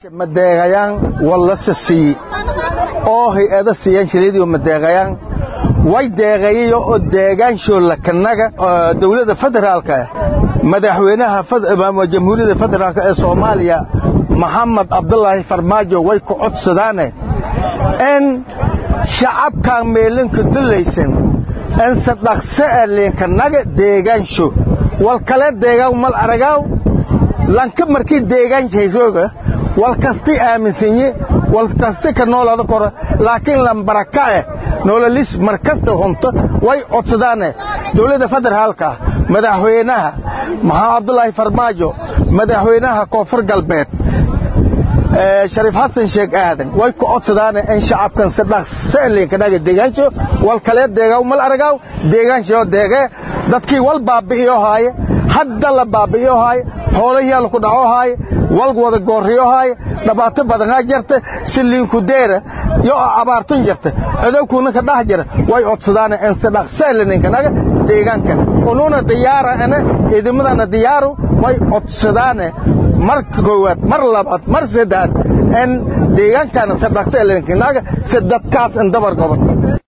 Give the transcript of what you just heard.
madeegayaan wallase siiye oo hay-ada siiyaan shilidiyo madeegayaan way deeqeeyayo oo deegaansholla kanaga dawladda federaalka madaxweynaha jamhuuriyadda federaalk ee soomaaliya maxamed cabdulaahi farmaajo way ku codsadaane in shacabkan meelinka dulaysan inse dhaqse a liinkanaga deegaansho wal kale deegaan mal aragaaw lanka markii deegaanshayrooga wal kasti aaminsanyi wal kasti ka noolada kora laakiin lambaraka eh noololis mar kasta hunto way codsadaane dawladda federaalka madaxweynaha maxamed cabdulaahi farmaajo madaxweynaha koonfur galbeed shariif xasan sheekh aadan way ku codsadaane in shacabkan si dhaqse liinkanaga deegaansho wal kale deegaaw mal aragaaw deegaanshaoo deegee dadkii wal baabi'iyo haaye hadda la baabi'iyo haaye xoolahiyaa laku dhaco haaye wal wada goorriyo haaye dhibaato badanaa jirta si liinku deera yo abaartun jirta codowkuuna ka dhax jira way codsadaane in si dhaqse liinkanaga deegaankan unuuna diyaara ane ciidamadana diyaaru way codsadaane marka koowaad mar labaad mar saddeaad in deegaankana si dhaqse liinkanaga si dadkaas in dabar goban